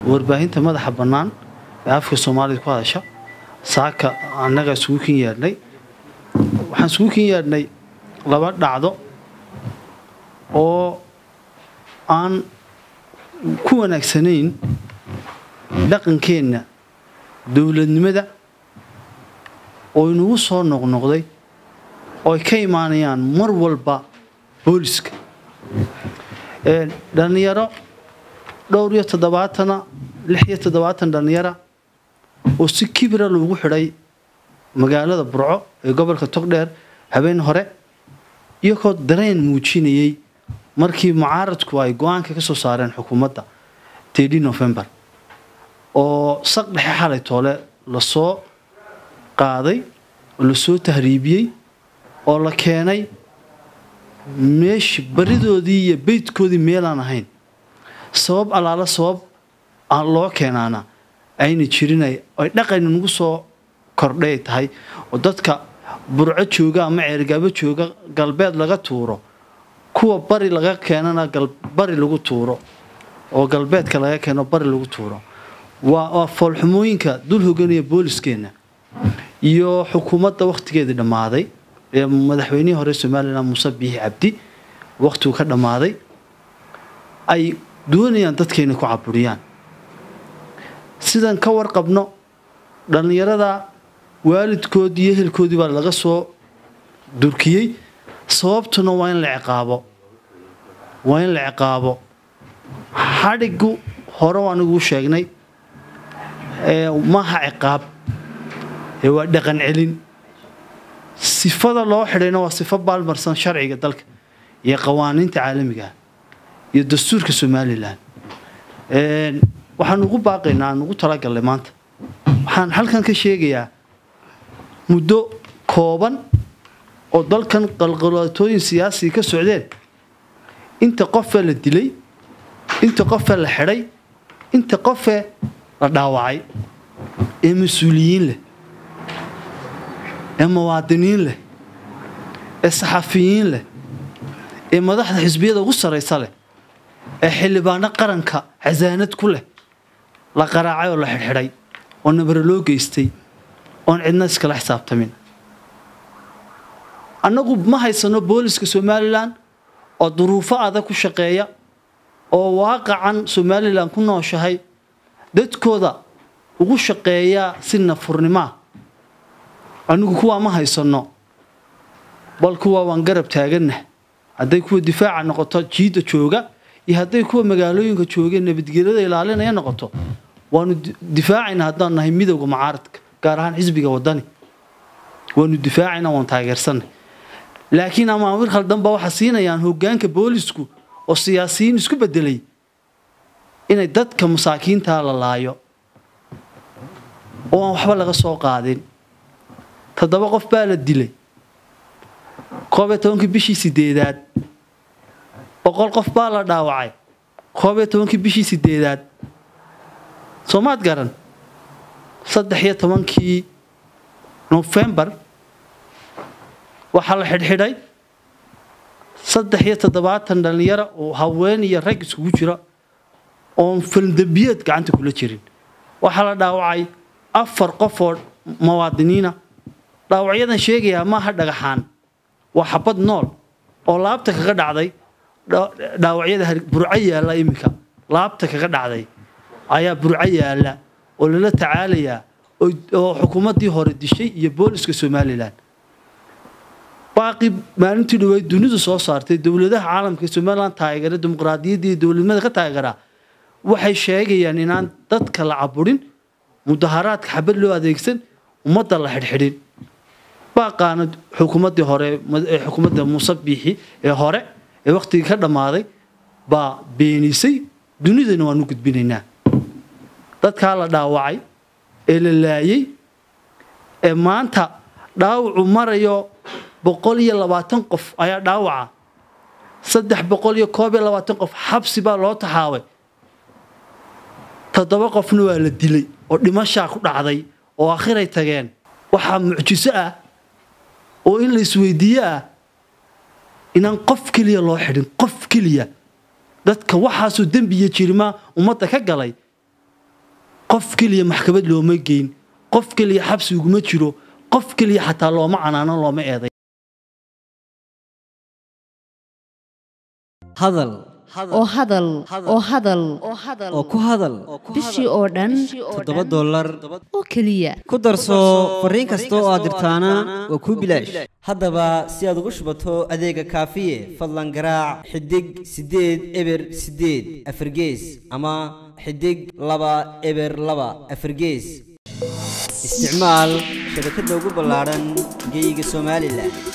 warbaahinta madaxa bannaan ee afka soomaalida ku hadasha saaka annaga isugu kin yeedhnay waxaan isugu kin yeedhnay laba dhacdo oo aan ku wanaagsanayn dhaqankeenna dowladnimada oo inagu soo noqnoqday oo ay ka imaanayaan mar walba booliska dhallinyaro dhowr iyo toddobaatana lix iyo toddobaatan dhallinyara oo si kibira loogu xidhay magaalada burco ee gobolka togdheer habeen hore iyagoo dareen muujinayay markii mucaaradku ay go-aanka ka soo saareen xukuumadda tedi novembar oo saq dhexe xalay toole lasoo qaaday oo lasoo tahriibiyey oo la keenay meeshi baridoodii iyo beydkoodii meelaan ahayn sabab allaala sabab aan loo keenaana ayna jirin ay dhaqan nagu soo kordhay tahay oo dadka burco jooga ama ceergaabo jooga galbeed laga tuuro kuwa bari laga keenana bari lagu tuuro oo galbeedka laga keeno bari lagu tuuro waa foolxumooyinka dul hoganaya booliskeenna iyo xukuumadda wakhtigeedii dhammaaday ee madaxweynihii hore somalilan muuse biixi cabdi wakhtigu ka dhammaaday ay doonayaan dadkayna ku caburiyaan sidan ka warqabno dhallinyarada waalidkoodii iyo ehelkoodii baa laga soo durkiyey sababtuna waa in la ciqaabo waa in la ciqaabo xadhigu hore aniguu sheegnay maaha ciqaab ee waa dhaqan celin sifada loo xidhayna waa sifo baalmarsan sharciga dalka iyo qawaaniinta caalamigaah iyo dastuurka somalilan waxaan ugu baaqaynaa aan ugu talagalnay maanta waxaan halkan ka sheegayaa muddo kooban oo dalkan qalqalaatooyin siyaasiga ka socdeen inta qofee la dilay inta qofee la xidhay inta qofee la dhaawacay ee mas-uuliyiin leh ee muwaadiniin leh ee saxafiyiin leh ee madaxda xisbiyada ugu sarraysa leh ee xildhibaano qaranka xasaanad ku leh la qaraacay oo la xidhxidhay oo nabare loo geystay oon cidna iskala xisaabtamin annagu ma haysano booliska somalilan oo duruufo adag ku shaqeeya oo waaqacan somalilan ku nooshahay dadkooda ugu shaqeeya si nafurnimaa anigu kuwaa ma haysanno bal kuwaa waan garab taaganah hadday kuwa difaaca noqoto jiidda jooga iyo hadday kuwa magaalooyinka joogeen nabadgelyada ilaalinaya noqoto waanu difaacayna haddaan nahay midowda mucaaradka gaar ahaan xisbiga wadani waanu difaacayna waan taageersanay laakiin amaamir khaldanba waxaa siinayaan hogaanka boolisku oo siyaasiyiin isku bedelay inay dadka masaakiintaa la laayo oo aan waxba laga soo qaadin toddoba qof baa la dilay koob iyo tobankii bishii sideedaad boqol qof baa la dhaawacay koob iyo tobankii bishii sideedaad soomaad garan saddex iyo tobankii nofembar waxaa la xidhxidhay saddex iyo toddobaatan dhallinyaro oo haween iyo rag iskugu jira oon faldambiyeed gacanta kula jirin waxaa la dhaawacay afar qof oo muwaadiniina dhaawacyadan sheegayaa maaha dhagaxaan waa xabad nool oo laabta kaga dhacday dhaawacyada burco yaalla iminka laabta kaga dhacday ayaa burco yaalla oo lala tacaalayaa oo xukuumaddii hore dishay iyo booliska somalilan baaqi maalintii dhaweyd dunidu soo saartay dowladaha caalamka ee somalilan taageera dimuqraadiyadda iyo dowladnimada ka taageeraa waxay sheegayaan inaan dadka la caburin mudaharaadka xabad loo adeegsan ummadda la xidhxidhin baaqaana xukuumaddii hore xukuumadda muuse biixi ee hore ee wakhtigii ka dhammaaday baa beenisay dunidana waan u gudbinaynaa dadkaa la dhaawacay ee la laayay ee maanta dhaawacu marayo boqol iyo labaatan qof ayaa dhaawaca saddex boqol iyo koob iyo labaatan qof xabsi baa loo taxaabay toddoba qofna waa la dilay oo dhimashaa ku dhacday oo akhiray tageen waxaa mucjiso ah oo in la isweydiiye ah inaan qof keliya loo xidhin qof keliya dadka waxaasoo dembi iyo jirimaa ummadda ka galay qof keliya maxkamad looma geyn qof keliya xabsi uguma jiro qof keliya xataa looma canaanan looma eeday hadal oo hadal oo hadal oo ku hadal bishii oo dhan toddoba dollar oo keliya ku darso fariin kasta oo aad dirtaana waa kuu bilaash haddaba si aad ugu shubato adeega kaafiye fadlan garaac xidig siddeed eber siddeed afargees ama xidig laba eber laba afargees isticmaal shabakadda ugu ballaadhan geyga somalilan